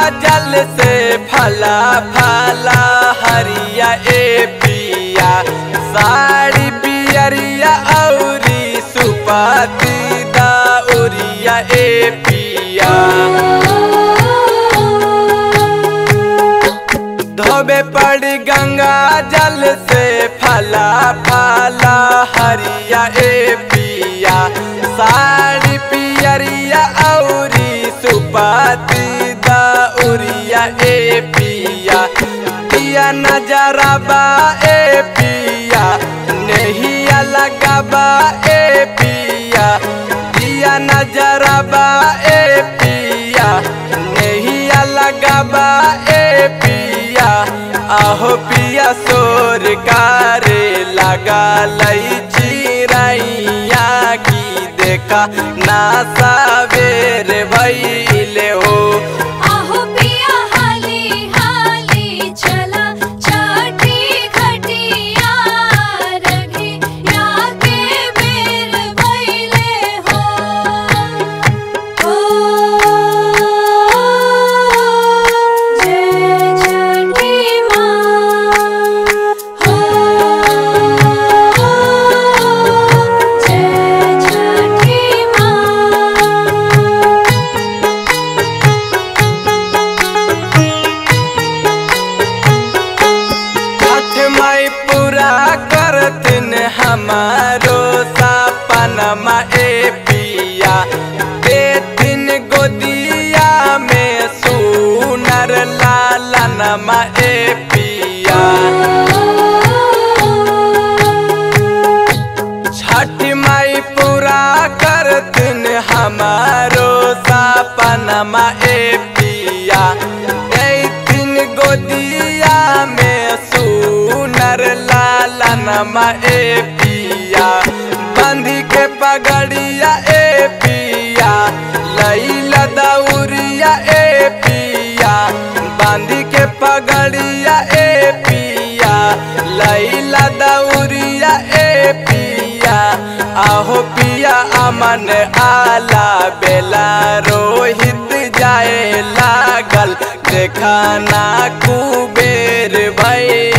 जल से फला फला हरिया ए पिया साड़ी पियरिया औरी सुपाती दाउरिया ए पिया धोबे पड़ गंगा जल से फला फला हरिया ए पिया साड़ी पियरिया औरी सुपाती दाउरिया ए पिया पिया नजरबा ए पिया नहिया लगाबा ए पिया पिया नजरबा ए पिया नहिया लगाबा ए पिया आहो पिया सोर कारे लगा लई चिरैया की देखा ना सावेर भइले हो आहो पिया हाली हाली चला छठी घटिया रघी या के बेर भइले हो ओ जय छठी माँ हो जय छठी माँ छठ माई पूरा करतिन हमारो सपनमा ए पिया देथिन गोदिया में सुनर लालनमा ए पिया छठ माई पूरा करतिन हमारो सपनमा ए पिया देथिन गोदिया में सुनर लालनमा ए पिया बंधी के पगड़िया ए पिया लैला दौरिया ए पिया बांधी के पगड़िया ए पिया लैला दौरिया ए पिया आहो पिया अमन आला बेला रोहित जाए लागल देखा ना कुबेर भई